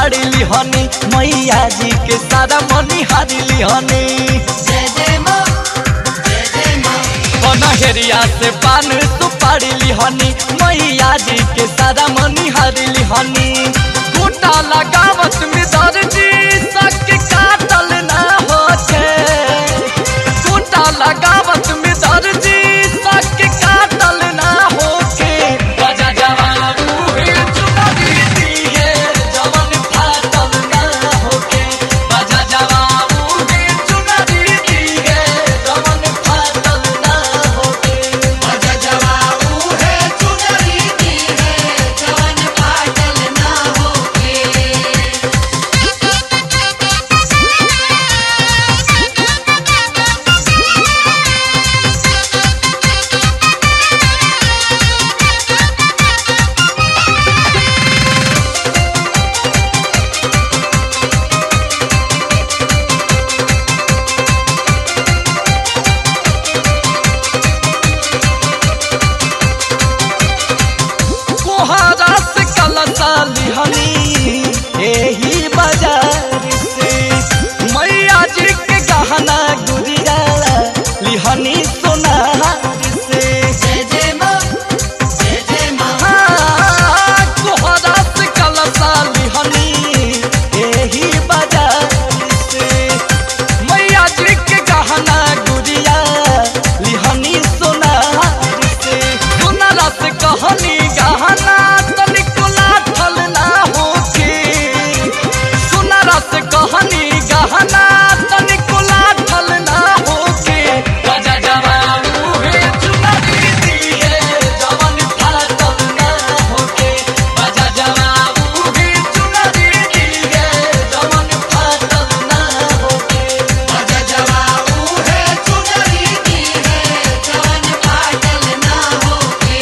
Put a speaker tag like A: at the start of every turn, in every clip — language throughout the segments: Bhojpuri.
A: सुपारी लिहनी मैया जी के सारा मनी हारी लिहनी
B: जय जय माँ जय जय माँ
A: पनहेरिया से पान सुपारी लिहनी मैया जी के सारा मनी हारी लिहनी बूटा लगावत में दर्जी सक काटल ना होते बूटा लगावत में दर्जी सक काटल ना होके बजा जवाबू हे चुनरी दी है जवन फाटल ना होके बजा जवाबू हे चुनरी दी है जवन फाटल ना होके
B: बजा जवाबू है चुनरी दी है जवन पाटल ना होके
A: कोहरा से कलसा लिहनी एही बाजार से मैया जी के गहना गुड़िया लिहनी सोनार से
B: जय जय माँ जय जय माँ
A: हाँ, कोहरा से कलसा लिहनी एही बाजार से मैया जी के गहना गुड़िया लिहनी सोनार से सोनारा से कहनी गहना तनिको लाठल ना होके सोनारा से कहनी गहना तनिको लाठल ना होके बजा जवाबू हे चुनरी दी है जवन फाटल ना होके बजा जवाबू हे चुनरी दी है जवन फाटल ना होके
B: बजा जवाबू है चुनरी दी है जवन पाटल ना होके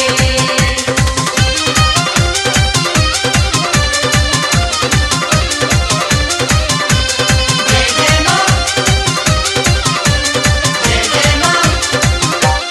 B: जय जय माँ जय जय माँ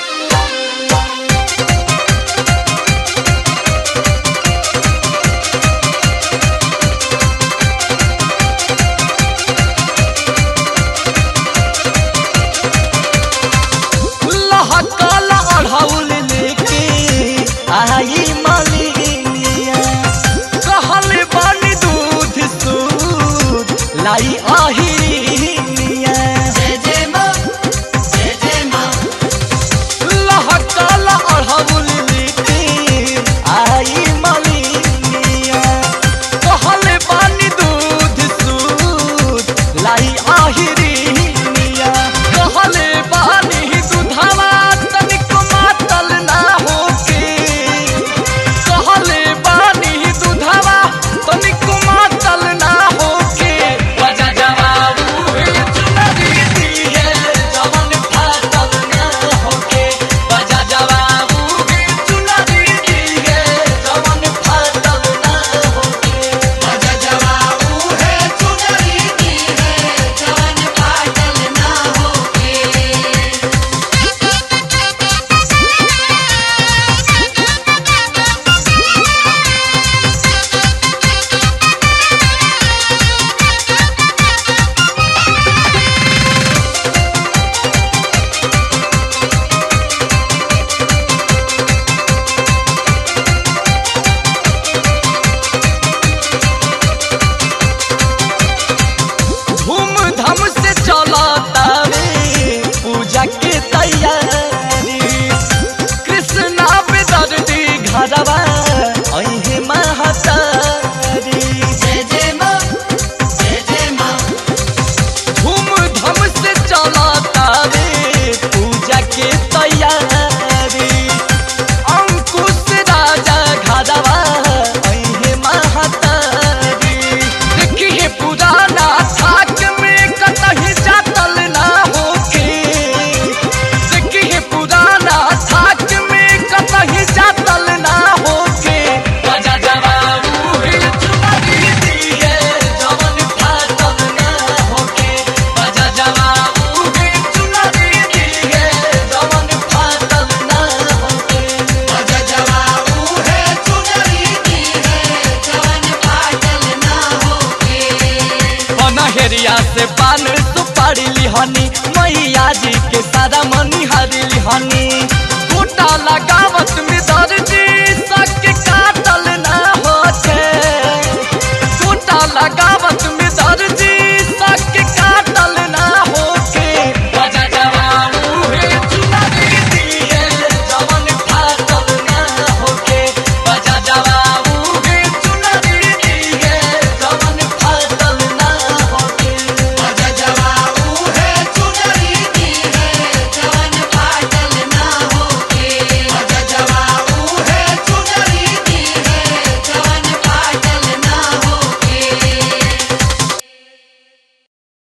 A: लहकल अढ़ौल लेके आई मलिनिया कहल बन दूध सूद लाई अहिनिया
B: जय जय माँ जय जय माँ
A: लहकल अढ़ौल लेके आई मलिनिया कहल बन दूध सूद लाई अहिनिया कहल बानी दुधवा तनिको मातल ना होके कहले बानी दुधवा तनिको मातल ना होके बजा जवा के सारा